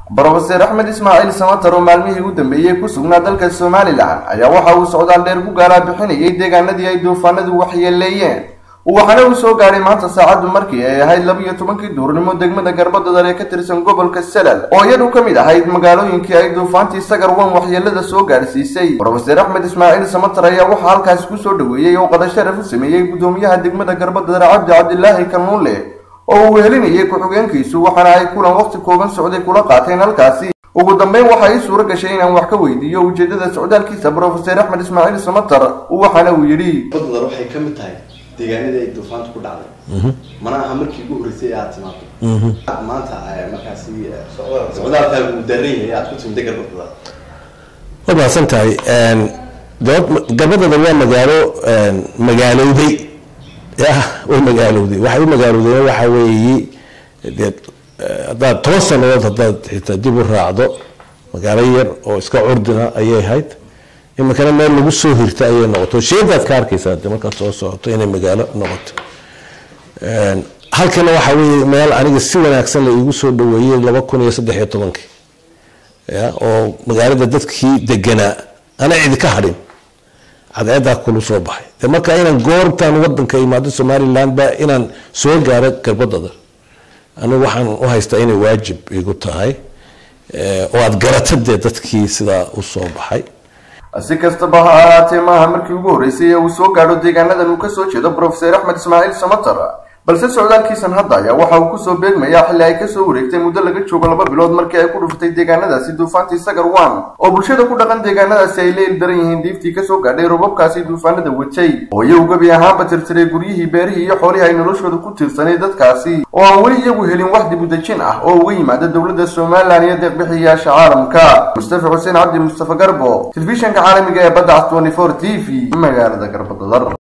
brofeser axmed ismaaciil samatar oo maalmihii u dambeeyey ku sugnaa dalka somalilan ayaa waxa uu socdaal dheer ku gaalaa bixinayay deegaanadii ay duufaanadu waxyeeleeyeen waxaana uu soo gaadhay maanta saacaddu markii ay ahayd laba-iyo tobankii duurnimo degmada garbadadar ee ka tirsan gobolka salal oo iyadu ka mid ahayd magaalooyinkii ay duufaantii sagar wan waxyeelada soo gaadhsiisay brofeser axmed ismaaciil samatar ayaa waxaa halkaasi kusoo dhaweeyey oo qadasharaf u sameeyey guddoomiyaha degmada garbadadar cabdi cabdilaahi kanuule oo uu wehelinayay ku-xigeenkiisu waxaana ay kulan waqti kooban socday kula qaateen halkaasi ugu dambeyn waxa ii suuro gashay inaan wax ka weydiiyo ujeedada socdaalkiisa brofeser axmed ismaaciil samatar waxaana uu yidhi badadar waxay ka mid tahay deegaanadii ay duufaanta ku dhacday mana aha markii ugu horreysay aad timaado maanta markaasi socdaalkaagu uu daaran yahay aad ku timida garbadada waa mahadsan tahay gabadada waa magaalo magaalowday ya way magaalowday waxay u magaalowdeen waxa weeye dee haddaad toban sanadood haddaad xitaa dib u raacdo magaalo yar oo iska curdina ayay ahayd iminkana meel lagu soo hirta ayay noqoto sheedaad ka arkaysaa de markaad soo socoto inay magaalo noqoto halkana waxa weye meel aniga si wanaagsan la iigu soo dhaweeyey laba kun iyo saddex iyo tobankii ya oo magaalada dadkii deganaa ana cidi ka hadhin cadceedaa kulu soo baxay de marka inaan goortaan wadanka imaado somaliland ba inaan soo gaaro garbadada anigu waxaan u haystaa inay waajib igu tahay oo aada garata dee dadkii sidaa usoo baxay si kastaba ha ahaatee maaha markii ugu horreysay ee uu soo gaadho deegaanadan uu kasoo jeedo brofeser axmed ismaaciil samatar balse socdaalkiisan hadda ayaa waxa uu kusoo beegmayaa xilli ay kasoo wareegtay muddo laga joogo laba bilood markii ay ku dhuftay deegaanadaasi duufaantii sagar wan oo bulshada ku dhaqan deegaanadaasi ay leel daran yihiin diiftii kasoo gaadhay robabkaasi duufaanada watay oo iyagu gebi ahaanba tirtiray guryihii beerihii iyo xoolihii ay noloshooda ku tiirsanay dadkaasi oo aan weli iyagu helin wax dibudejin ah oo uga yimaada dowladda somalilan iyo deeqbixiyayaasha caalamka mustafa xuseen cabdi mustafa garbo telefishanka caalamiga ee badda cas twenty four t v magaalada garbadadar